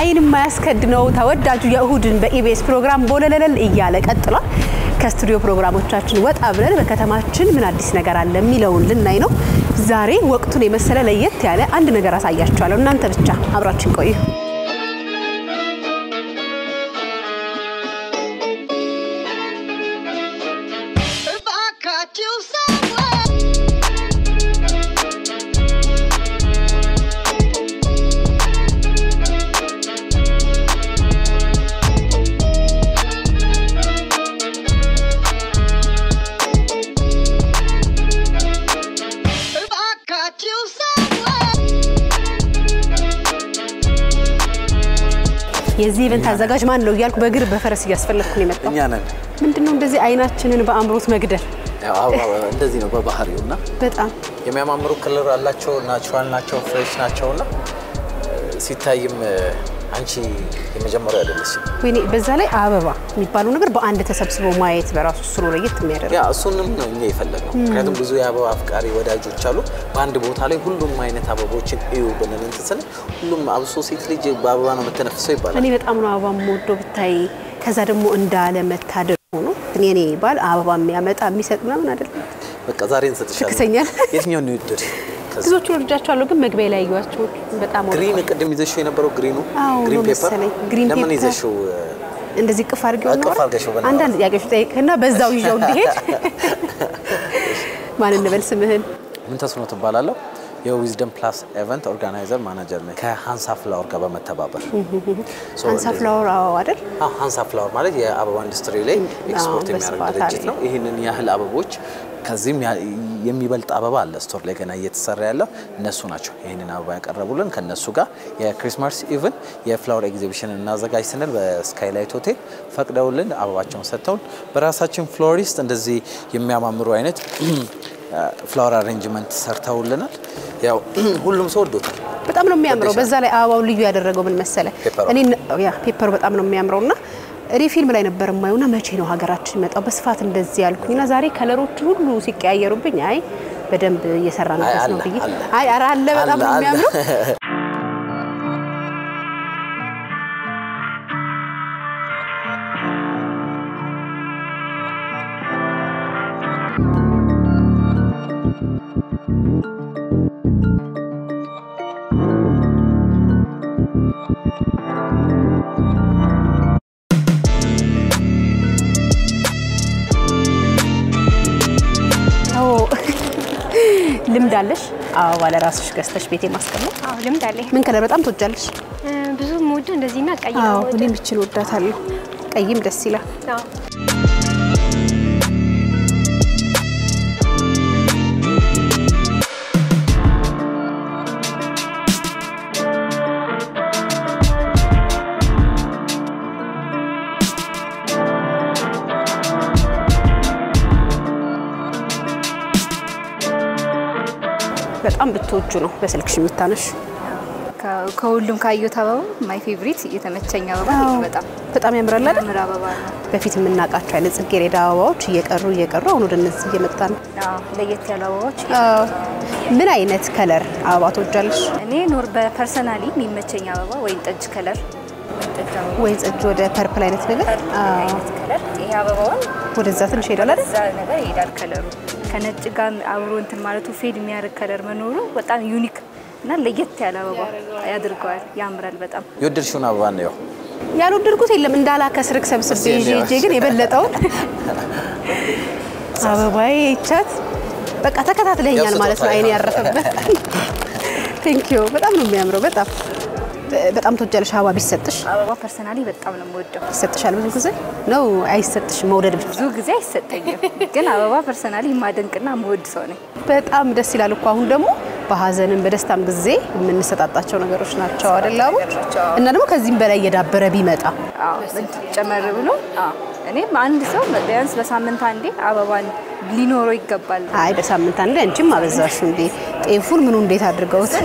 አይን የማያስከድነው ተወዳጁ የእሁድን በኢቢኤስ ፕሮግራም ቦለለለል እያለ ቀጥሏል። ከስቱዲዮ ፕሮግራሞቻችን ወጣ ብለን በከተማችን ምን አዲስ ነገር አለ የሚለውን ልናይ ነው። ዛሬ ወቅቱን የመሰለ ለየት ያለ አንድ ነገር አሳያችኋለሁ። እናንተ ብቻ አብራችን ቆዩ። If I caught you somewhere. If I caught you somewhere. የዚህ ኢቨንት አዘጋጅ ማን ነው እያልኩ በእግር በፈረስ እያስፈለግኩ ነው የመጣው። እኛ ነን። ምንድነው እንደዚህ አይናችንን በአእምሮት መግደል? ያው አበባ እንደዚህ ነው በባህሪው እና በጣም የሚያማምሩ ክልር አላቸው፣ ናቹራል ናቸው፣ ፍሬሽ ናቸው እና ሲታይም አንቺ የመጀመሪያ አይደለችም። ወይኔ በዛ ላይ አበባ የሚባለው ነገር በአንድ ተሰብስቦ ማየት በራሱ እሱ ነው ለየት የሚያደርግ ያ እሱንም ነው እኛ የፈለግነው። ምክንያቱም ብዙ የአበባ አፍቃሪ ወዳጆች አሉ። በአንድ ቦታ ላይ ሁሉም አይነት አበቦችን እዩ ብንል እንትን ስንል ሁሉም አብሶ ሴት ልጅ በአበባ ነው የምትነፍሰው ይባላል። እኔ በጣም ነው አበባ የምወደው ብታይ። ከዛ ደግሞ እንዳለ መታደል ሆኖ እኔ እኔ ባል አበባ የሚያመጣ የሚሰጥ ምናምን አይደለም። በቃ ዛሬ እንሰጥሻለን። ትክሰኛል። የትኛውን ነው ይወደድ? ብዙዎቹ ወድጃቸዋለሁ፣ ግን መግቢያ ላይ ያዩዋቸው በጣም ወድ- ግሪን ቅድም ይዘሽው የነበረው ግሪኑ አዎ ግሪን ነው ፔፐር መሰለኝ። ግሪን ለምን ፔፐር። ይዘሽው እንደዚህ ቅፍ አድርጌው ቅፍ ኖረ አድርገሽው በነገር። አንዳንድ ጥያቄዎች ጠይቅህና በዛው ይዘው እንዲሄድ ማን እንበል ስምህን? ምን ተስኖ ትባላለሁ። የዊዝደም ፕላስ ኤቨንት ኦርጋናይዘር ማናጀር ነኝ ከሀንሳ ፍላወር ጋር በመተባበር ሶ አንሳ እንደዚህ- ፍላወር አዎ አይደል? አዎ፣ ሀንሳ ፍላወር ማለት የአበባ ኢንዱስትሪ ላይ ኤክስፖርት አዎ፣ የሚያደርግ በስፋት ድርጅት አለ። ነው። ይህንን ያህል አበቦች ከዚህም ያ- የሚበልጥ አበባ አለ ስቶር ላይ ገና እየተሰራ ያለው እነሱ ናቸው። ይህንን አበባ ያቀረቡልን ከእነሱ ጋር የክሪስማስ ኢቭን የፍላወር ኤግዚቢሽን እናዘጋጅ ስንል በስካይላይት ሆቴል ፈቅደውልን አበባቸውን ሰጥተውን በራሳችን ፍሎሪስት እንደዚህ የሚያማምሩ አይነት ፍላወር አሬንጅመንት ሰርተውልናል። ያው ሁሉም ሰው ወዶታል። በጣም ነው የሚያምረው። ወደሻል? በዛ ላይ አበባው ልዩ ያደረገው ምን መሰለ? ፔፐሩ። እኔ ያ ፔፐሩ በጣም ነው የሚያምረው እና እኔ ፊልም ላይ ነበር የማየውና መቼ ነው ሀገራችን የሚመጣው በስፋት እንደዚህ ያልኩኝና ዛሬ ከለሮቹ ሁሉ ሲቀያየሩብኝ አይ በደንብ እየሰራንበት አይ ነው አለ፣ ብዬ አለ። አይ ኧረ አለ በጣም ነው አለ፣ አለ። የሚያምረው። አዎ ልምድ አለሽ አበባ ለራስሽ ገዝተሽ ቤቴ ማስቀመጥ? አዎ ልምድ አለኝ። ምን ከለር በጣም ትወጃለሽ? እ፣ ብዙ የምወደው እንደዚህና ቀይ ነው አዎ የምወደው። እኔም ይችን ወዳታለሁ። ቀይም ደስ ይላል። አዎ። በጣም ብትወጁ ነው በስልክሽ የሚታነሽ። ከ- ከሁሉም ካየሁት አበባ ማይ ፌቭሪት የተመቸኝ አበባ ይሄ ነው። በጣም በጣም ያምራል አይደል? ምር አበባ ነው። በፊት የምናውቃቸው አይነት ጽጌረዳ አበባዎች እየቀሩ እየቀሩ አሁን ወደ እነዚህ እየመጣ ነው። አዎ፣ ለየት ያሉ አበባዎች አዎ። ምን አይነት ከለር አበባ ትወጃለሽ? እኔ ኖር በፐርሰናሊ የሚመቸኝ አበባ ወይን ጠጅ ከለር ወይን ጠጅ አበባ ወይን ጠጅ ወደ ፐርፕል አይነት ነገር አዎ። አይነት ከለር ይሄ አበባውን ወደዛ ትንሽ ሄዳል አይደል? እዛ ነገር ይሄዳል ከለሩ ከነጭ ጋር አብሮ እንትን ማለቱ ፌድ የሚያደርግ ከለር መኖሩ በጣም ዩኒክ እና ለየት ያለ አበባ ያድርገዋል። ያምራል በጣም የወደድሽውን አበባ ነው ያው ያልወደድኩት የለም እንዳላከስርክ ሰብስቤ እስኪ ይዤ እንየው። ይዤ ግን የበለጠውን አበባዬ ይቻት በቃ ተከታትለኛል ያው ማለት ነው። ስጦታዬ አይኔ ነው። ያረፈበት ቴንክ ዩ። በጣም ነው የሚያምረው። በጣም በጣም ትወጃለሽ አበባ ቢሰጥሽ? አበባ ፐርሰናሊ በጣም ነው የምወደው። ይሰጥሻል ብዙ ጊዜ ነው አይሰጥሽም? መውደድ ብቻ ብዙ ጊዜ አይሰጠኝም፣ ግን አበባ ፐርሰናሊ የማደንቅና የምወድ ሰው ነኝ። በጣም ደስ ይላል እኮ አሁን ደግሞ በሀዘንም በደስታም ጊዜ የምንሰጣጣቸው ነገሮች ናቸው አይደል? አበቦች እና ደግሞ ከዚህም በላይ እየዳበረ ቢመጣ አዎ ጨመር ብሎ አዎ። እኔም አንድ ሰው ቢያንስ በሳምንት አንዴ አበባን ሊኖረው ይገባል። አይ በሳምንት አንዴ አንቺም አበዛሹ እንዴ! ጤፉን ምኑ እንዴት አድርገውት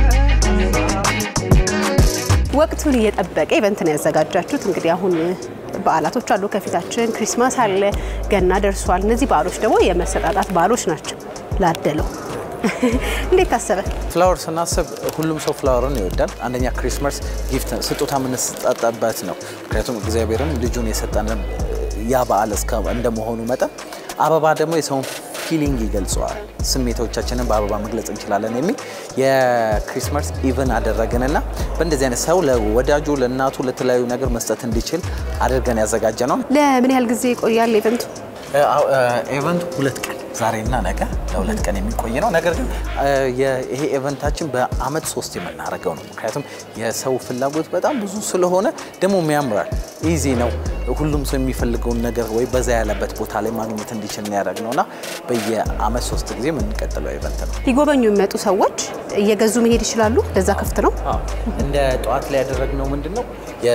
ወቅቱን እየጠበቀ ኢቨንት ነው ያዘጋጃችሁት። እንግዲህ አሁን በዓላቶች አሉ ከፊታችን። ክሪስማስ አለ፣ ገና ደርሷል። እነዚህ በዓሎች ደግሞ የመሰጣጣት በዓሎች ናቸው። ላደለው እንዴት ታሰበ? ፍላወር ስናስብ ሁሉም ሰው ፍላወርን ይወዳል። አንደኛ ክሪስማስ ጊፍት ስጦታ የምንሰጣጠበት ነው። ምክንያቱም እግዚአብሔርም ልጁን የሰጠን ያ በዓል እስከ እንደመሆኑ መጠን አበባ ደግሞ የሰውን ፊሊንግ ይገልጸዋል። ስሜቶቻችንን በአበባ መግለጽ እንችላለን የሚል የክሪስማስ ኢቨን አደረግንና በእንደዚህ አይነት ሰው ለወዳጁ ለእናቱ ለተለያዩ ነገር መስጠት እንዲችል አድርገን ያዘጋጀ ነው። ለምን ያህል ጊዜ ይቆያል ኢቨንቱ? ኤቨንቱ ሁለት ቀን ዛሬና ነገ ለሁለት ቀን የሚቆይ ነው። ነገር ግን ይሄ ኤቨንታችን በአመት ሶስት የምናደርገው ነው። ምክንያቱም የሰው ፍላጎት በጣም ብዙ ስለሆነ ደግሞ ያምራል፣ ኢዚ ነው። ሁሉም ሰው የሚፈልገውን ነገር ወይ በዛ ያለበት ቦታ ላይ ማግኘት እንዲችል ያደረግ ነው እና በየአመት ሶስት ጊዜ የምንቀጥለው ኤቨንት ነው። ሊጎበኙ የሚመጡ ሰዎች እየገዙ መሄድ ይችላሉ። ለዛ ክፍት ነው። እንደ ጠዋት ላይ ያደረግነው ምንድን ነው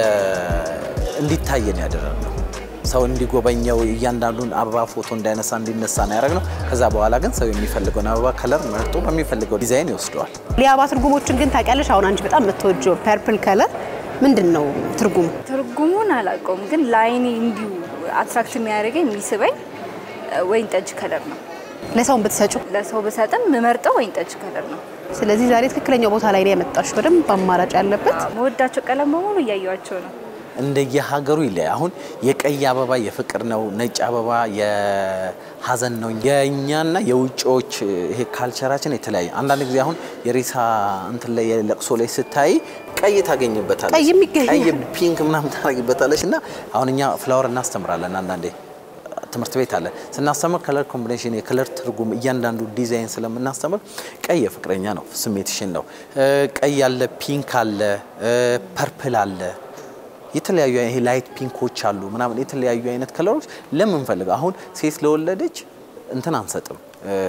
እንዲታየን ያደረግነው ሰው እንዲጎበኘው እያንዳንዱን አበባ ፎቶ እንዳይነሳ እንዲነሳ ነው ያደረግነው። ከዛ በኋላ ግን ሰው የሚፈልገውን አበባ ከለር መርጦ በሚፈልገው ዲዛይን ይወስደዋል። የአበባ ትርጉሞችን ግን ታውቂያለሽ? አሁን አንቺ በጣም የምትወጂው ፐርፕል ከለር ምንድን ነው ትርጉሙ? ትርጉሙን አላውቀውም፣ ግን ለአይኔ እንዲሁ አትራክት የሚያደርገኝ የሚስበኝ ወይን ጠጅ ከለር ነው። ለሰውን ብትሰጩ። ለሰው ብሰጥም የምመርጠው ወይን ጠጅ ከለር ነው። ስለዚህ ዛሬ ትክክለኛው ቦታ ላይ ነው ያመጣሽ። በደንብ አማራጭ ያለበት መወዳቸው ቀለም በሙሉ እያየዋቸው ነው። እንደየሀገሩ ይለያል። አሁን የቀይ አበባ የፍቅር ነው፣ ነጭ አበባ የሀዘን ነው። የእኛና የውጭዎች ይሄ ካልቸራችን የተለያየ። አንዳንድ ጊዜ አሁን የሬሳ እንትን ላይ የለቅሶ ላይ ስታይ ቀይ ታገኝበታለች፣ ቀይም ይገኛል። ቀይ ፒንክ ምናምን ታደርጊበታለች። እና አሁን እኛ ፍላወር እናስተምራለን አንዳንዴ ትምህርት ቤት አለ ስናስተምር ከለር ኮምቢኔሽን የከለር ትርጉም እያንዳንዱ ዲዛይን ስለምናስተምር ቀይ የፍቅረኛ ነው ስሜትሽን ነው። ቀይ አለ፣ ፒንክ አለ፣ ፐርፕል አለ የተለያዩ ይሄ ላይት ፒንኮች አሉ ምናምን የተለያዩ አይነት ከለሮች ለምንፈልገው አሁን ሴት ለወለደች እንትን አንሰጥም፣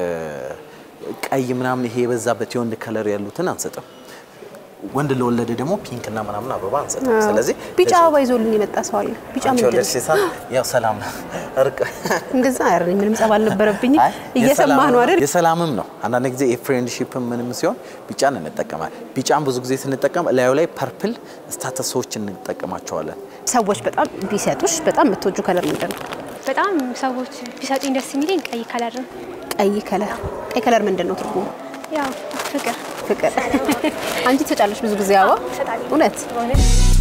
ቀይ ምናምን ይሄ የበዛበት የወንድ ከለር ያሉትን አንሰጥም። ወንድ ለወለደ ደግሞ ፒንክ እና ምናምን አበባ አንሰጥም። ስለዚህ ቢጫ አበባ ይዞልኝ የመጣ ሰው አለ። ቢጫ አንቺ ምንድን ወለድሽ ነው? ሰዓት ያው ሰላም እርቅ እንደዛ አይደል? ምንም ጸብ አልነበረብኝም። አይ፣ እየሰማህ ነው የሰላም- አይደል? የሰላምም ነው። አንዳንድ ጊዜ የፍሬንድሺፕ ምንም ሲሆን ቢጫን እንጠቀማል። ቢጫን ብዙ ጊዜ ስንጠቀም ላዩ ላይ ፐርፕል ስታተሶች እንጠቀማቸዋለን። ሰዎች በጣም ቢሰጡሽ በጣም የምትወጁ ከለር ምንድን ነው? በጣም ሰዎች ቢሰጡኝ ደስ የሚለኝ ቀይ ከለር ነው። ቀይ ከለር። ቀይ ከለር ምንድን ነው ትርጉሙ? ያው ፍቅር ፍቅር። አንቺ ትሰጫለሽ ብዙ ጊዜ አበባ? እሰጣለሁ። እውነት? በእውነት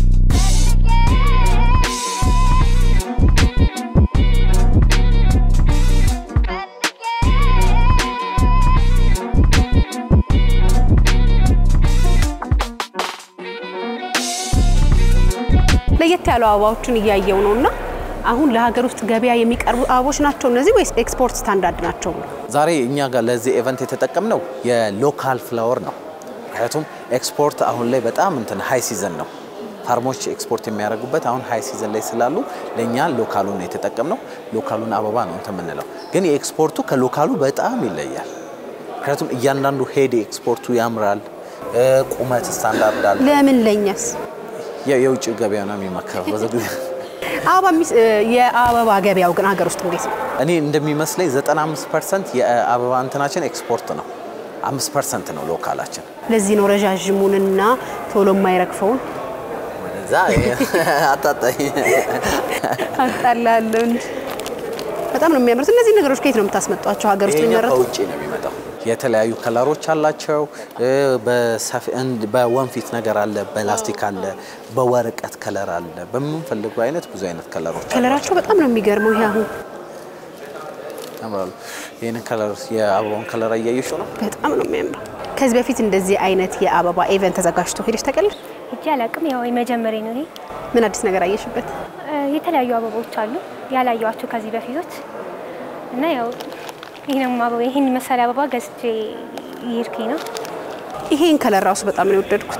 ለየት ያሉ አበባዎችን እያየው ነው እና አሁን ለሀገር ውስጥ ገበያ የሚቀርቡ አበቦች ናቸው እነዚህ ወይስ ኤክስፖርት ስታንዳርድ ናቸው? ዛሬ እኛ ጋር ለዚህ ኢቨንት የተጠቀምነው የሎካል ፍላወር ነው። ምክንያቱም ኤክስፖርት አሁን ላይ በጣም እንትን ሃይ ሲዘን ነው። ፋርሞች ኤክስፖርት የሚያደርጉበት አሁን ሃይ ሲዘን ላይ ስላሉ ለእኛ ሎካሉን ነው የተጠቀምነው። ሎካሉን አበባ ነው እንትን የምንለው፣ ግን የኤክስፖርቱ ከሎካሉ በጣም ይለያል። ምክንያቱም እያንዳንዱ ሄድ ኤክስፖርቱ ያምራል። እ፣ ቁመት ስታንዳርድ አለ። ለምን ለኛስ? የ- የውጭ ገበያ ነው የሚመከረው ብዙ ጊዜ አበባ የሚስ- የአበባ ገበያው ግን ሀገር ውስጥ እንዴት ነው? እኔ እንደሚመስለኝ 95 ፐርሰንት የአበባ እንትናችን ኤክስፖርት ነው። አምስት ፐርሰንት ነው ሎካላችን። ለዚህ ነው ረዣዥሙንና ቶሎ የማይረግፈውን ወደዛ አጣጣኝ አጣላለሁ እንጂ በጣም ነው የሚያምሩት። እነዚህ ነገሮች ከየት ነው የምታስመጧቸው? ሀገር ውስጥ ይሄኛው የሚመረቱ ከውጭ ነው የሚመጣው። የተለያዩ ከለሮች አላቸው። እ፣ በሰፊ- እንድ- በወንፊት ነገር አለ፣ በላስቲክ አለ፣ በወረቀት ከለር አለ። በምንፈልገው አይነት ብዙ አይነት ከለሮች አሉ። ከለራቸው በጣም ነው የሚገርመው። ይሄ አሁን ያምራሉ። ይህንን ከለር የአበባውን ከለር እያየሽው ነው። በጣም ነው የሚያምረው። ከዚህ በፊት እንደዚህ አይነት የአበባ ኢቨንት ተዘጋጅቶ ሄደሽ ታውቂያለሽ? እጅ አላውቅም። ያው የመጀመሪያ ነው ይሄ። ምን አዲስ ነገር አየሽበት? እ፣ የተለያዩ አበቦች አሉ ያላየዋቸው ከዚህ በፊቶች እና ያው ይህንም አበባ ይህን መሳሪያ አበባ ገዝቼ እየሄድኩኝ ነው። ይሄን ከለር ራሱ በጣም ነው የወደድኩት።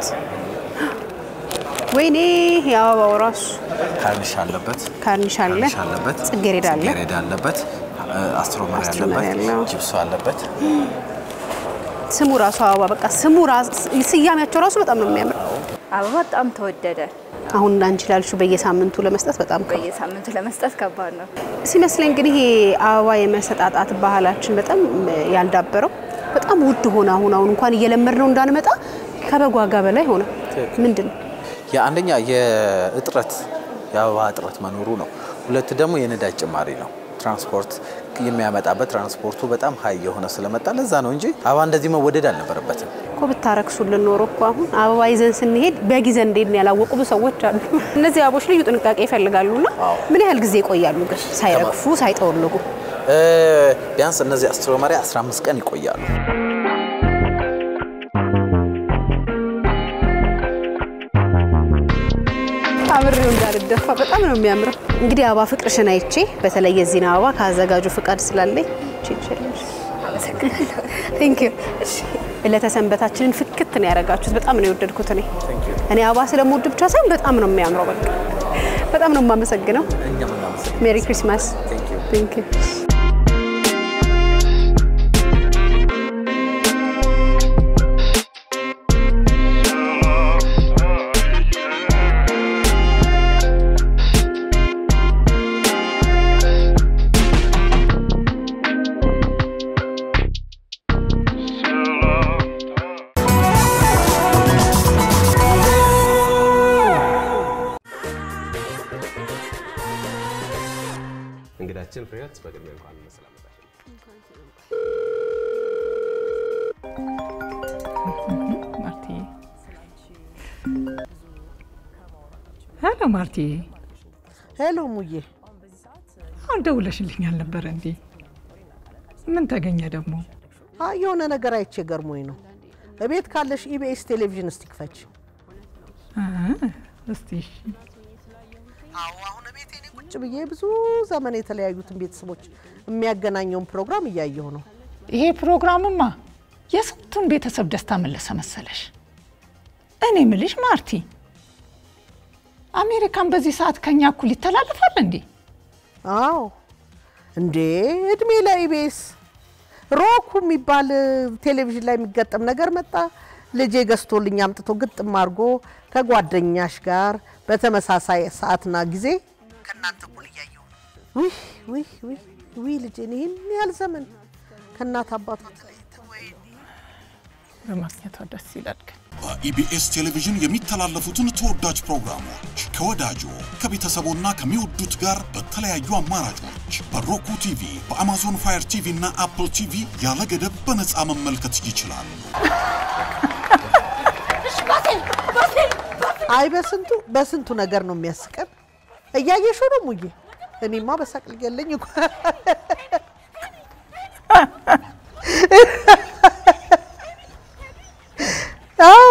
ወይኔ የአበባው ራሱ ካርኒሽ አለበት፣ ካርኒሽ አለ፣ ካርኒሽ አለበት፣ ጽጌረዳ አለ። ጽጌረዳ አለበት፣ አስትሮመሪ አስትሮመሪ አለበት፣ አለው። ጂፕሶ አለበት። ስሙ ራሱ አበባ በቃ ስሙ ራሱ ስያሜያቸው ራሱ በጣም ነው የሚያምር። አበባ በጣም ተወደደ። አሁን አንቺ ላልሽው በየሳምንቱ ለመስጠት በጣም ከ- በየሳምንቱ ለመስጠት ከባድ ነው። ሲመስለኝ ግን ይሄ አበባ የመሰጣጣት ባህላችን በጣም ያልዳበረው በጣም ውድ ሆነ። አሁን አሁን እንኳን እየለመድ ነው እንዳንመጣ ከበግ ዋጋ በላይ ሆነ። ምንድን ነው የአንደኛ የእጥረት የአበባ እጥረት መኖሩ ነው። ሁለት ደግሞ የነዳጅ ጭማሪ ነው። ትራንስፖርት የሚያመጣበት ትራንስፖርቱ በጣም ሀይ የሆነ ስለመጣ ለዛ ነው እንጂ አበባ እንደዚህ መወደድ አልነበረበትም። እኮ ብታረክሱልን ኖሮ እኮ አሁን አበባ ይዘን ስንሄድ በጊዜ እንዴት ነው ያላወቁ ብዙ ሰዎች አሉ። እነዚህ አበቦች ልዩ ጥንቃቄ ይፈልጋሉና ምን ያህል ጊዜ ይቆያሉ ግን ሳይረግፉ ሳይጠወልጉ? እ፣ ቢያንስ እነዚህ አስትሮመሪያ 15 ቀን ይቆያሉ። አብሬው እንዳልደፋ በጣም ነው የሚያምረው። እንግዲህ አበባ ፍቅርሽን አይቼ በተለይ የዚህን አበባ ከአዘጋጁ ፍቃድ ስላለኝ ችችልሽ ቴንክ ዩ ለተሰንበታችንን ፍክት ነው ያደረጋችሁት። በጣም ነው የወደድኩት። እኔ እኔ አበባ ስለምወድ ብቻ ሳይሆን በጣም ነው የሚያምረው። በቃ በጣም ነው የማመሰግነው። እኛም እናመሰግናለን። ሜሪ ክሪስማስ። Thank you. ቴንክ ዩ እንግዳችን ፍሬህይወት በቅድሚያ እንኳን በሰላም መጣሽ። ማርቲ ሄሎ ማርቲ፣ ሄሎ ሙዬ፣ አሁን ደውለሽልኝ አልነበረ እንዴ? ምን ተገኘ ደግሞ? አይ የሆነ ነገር አይቼ ገርሞኝ ነው። እቤት ካለሽ ኢቢኤስ ቴሌቪዥን እስቲ ክፈች። አ፣ እስቲ እሺ። አዎ አሁን እቤት እኔ ቁጭ ብዬ ብዙ ዘመን የተለያዩትን ቤተሰቦች የሚያገናኘውን ፕሮግራም እያየሁ ነው። ይሄ ፕሮግራምማ የስንቱን ቤተሰብ ደስታ መለሰ መሰለሽ። እኔ ምልሽ ማርቲ፣ አሜሪካን በዚህ ሰዓት ከኛ እኩል ይተላለፋል እንዴ? አዎ እንዴ እድሜ ለኢቢኤስ ሮኩ የሚባል ቴሌቪዥን ላይ የሚገጠም ነገር መጣ። ልጄ ገዝቶልኝ አምጥቶ ግጥም አድርጎ ከጓደኛሽ ጋር በተመሳሳይ ሰዓትና ጊዜ ከእናንተ እኩል እያየሁ ነው። ውይ ውይ ውይ ውይ ልጄን ይህን ያህል ዘመን ከእናት አባቷ ተለይተ ወይኔ በማግኘቷ ደስ ይላል ግን በኢቢኤስ ቴሌቪዥን የሚተላለፉትን ተወዳጅ ፕሮግራሞች ከወዳጆ ከቤተሰቦና ከሚወዱት ጋር በተለያዩ አማራጮች በሮኩ ቲቪ፣ በአማዞን ፋየር ቲቪ እና አፕል ቲቪ ያለ ገደብ በነፃ መመልከት ይችላሉ። አይ በስንቱ በስንቱ ነገር ነው የሚያስቀን። እያየሽው ነው ሙዬ። እኔማ በሳቅ ሊገለኝ እኮ አዎ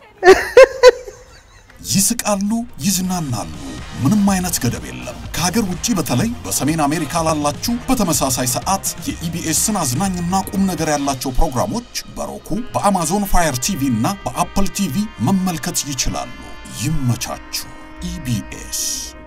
ይስቃሉ፣ ይዝናናሉ። ምንም አይነት ገደብ የለም። ከሀገር ውጭ በተለይ በሰሜን አሜሪካ ላላችሁ በተመሳሳይ ሰዓት የኢቢኤስን አዝናኝና ቁም ነገር ያላቸው ፕሮግራሞች በሮኩ በአማዞን ፋየር ቲቪ እና በአፕል ቲቪ መመልከት ይችላሉ። ይመቻችሁ። ኢቢኤስ